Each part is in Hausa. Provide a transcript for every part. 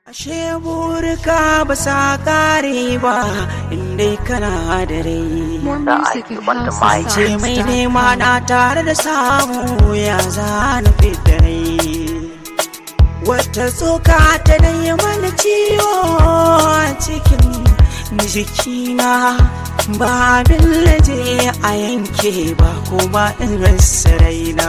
Ashe burika ba sa kare ba inda kana da rai. More da music ake at wanda ma Ce mai nema housesongs.com. na tare da samu ya zana fita rai. Wata tsoka ta dai mana ciwo a cikin jikina ba abin laje a yanke ba kuma in rasa raina.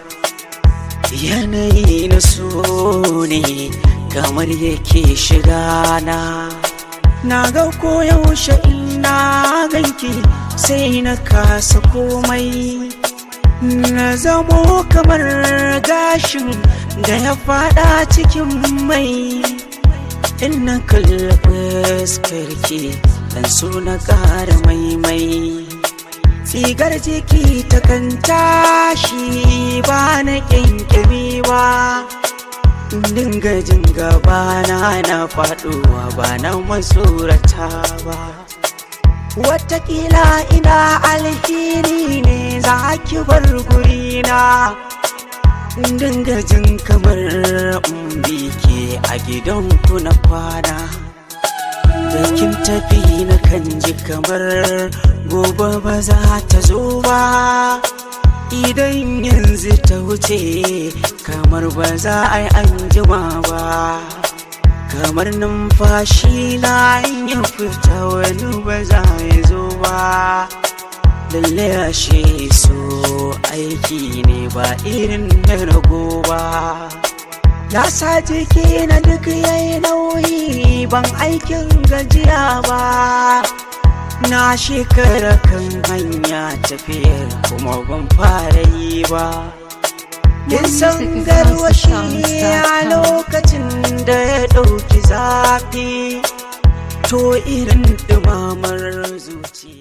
Yanayi na so ne kamar yake shiga na. Na ga koyaushe ina ganki sai na kasa komai. Na zamo kamar gashin da ya fada cikin mai. In na kalli fuskarki dan so na ƙara maimai. Tsigar jiki ta kan tashi ba na ƙyanƙyami ba. dinga jin gabana na faɗuwa ba na masurata ba Wataƙila ina alheri ne za ki bar gurina dinga jin kamar umbi ke a gidanku na kwana da kin tafi na kan ji kamar gobe ba za ta zo ba idan yanzu ta wuce kamar ba za a yi anjima ba kamar numfashi na in ya fita wani ba za ya zo ba lalle ashe so aiki ne ba irin na rago ba ya sa jiki na duk yayi nauyi ban aikin gajiya ba na shekara kan hanya tafiyar kuma ban fara yi ba kin san music is garwashi a housesongs.com. lokacin da ya ɗauki zafi to irin ɗumamar zuci